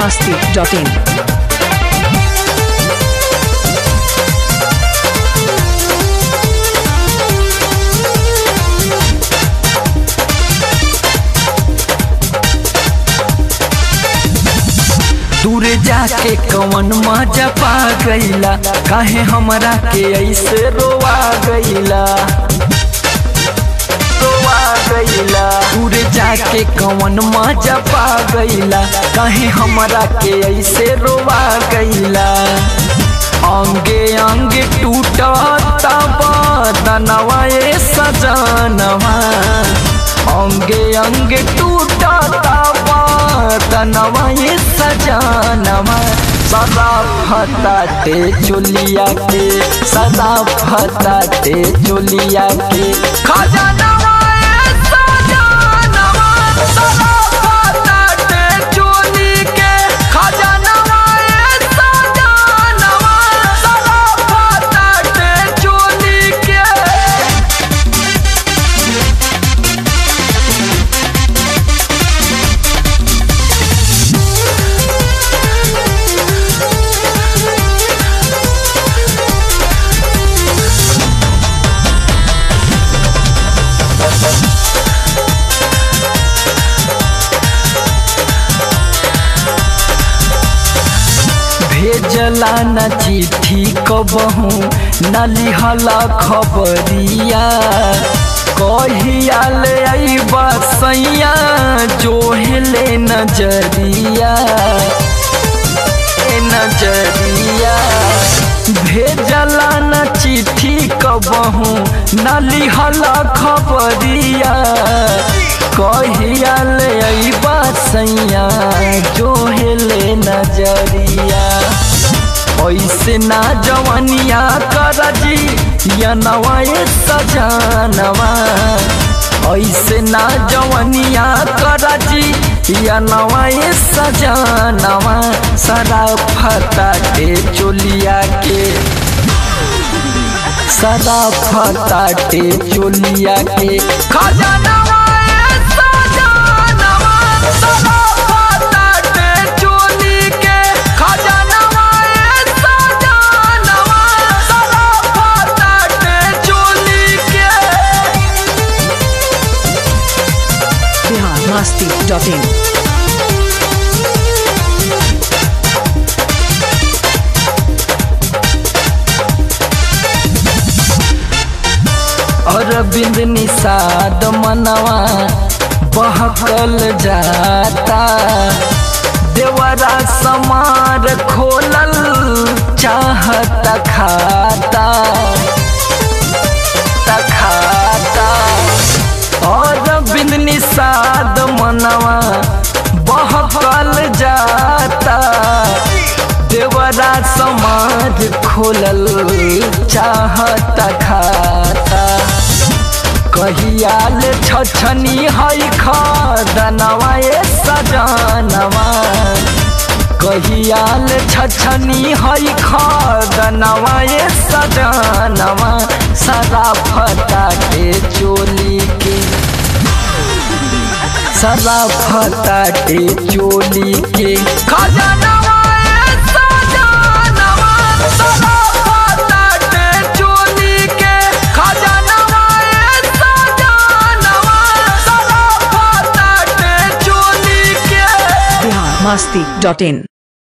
masti.in. दूर जाके कवन मजा पा गईला काहे हमरा के ऐसे रोवा गईला रोवा गईला दूर जाके कवन मजा पा गईला काहे हमरा के ऐसे रोवा गईला अंगे अंगे टूटता बदनवा ए सजनवा अंगे अंगे टूटता बदनवा ए सजनवा सदा फताते चुलिया के सदा फताते चुलिया के खजनवा ए सजनवा सदा फताते चुली के खजनवा ए सजनवा सदा फताते चुली के भेजला न चिट्ठी कबहू न लिहला खबरिया कहिया ले अइबा सैया जोहले नजरिया ए नजरिया भेजला न चिट्ठी कबहू न लिहला खबरिया कहिया ले अइबा सैया जोहले नजरिया ऐसे ना जवनिया करजी या नवाए सजनवा ऐसे ना जवनिया करजी या नवाए सजनवा सदा फताटे चोलिया के सदा फताटे चोलिया के खजनवा ए सजनवा सदा फताटे चोली के खजनवा ए सजनवा सदा फताटे चोली के Bihar masti.in. अरविंद निषाद मनवा बहकल जाता देवरा समार खोलल चाहत खाता खाता अरविंद निषाद मनवा बहकल जाता देवरा समाज खोलल चाहत खाता कहियाल छछनी है खदनवा ए सजनवा कहियाल छछनी है खदनवा ए सजनवा सदा फटा के चोली के सदा फटाटे चोली के खजनवा ए सजनवा सदा फटाटे चोली के खजनवा ए सजनवा सदा फटाटे चोली के Bihar masti.in.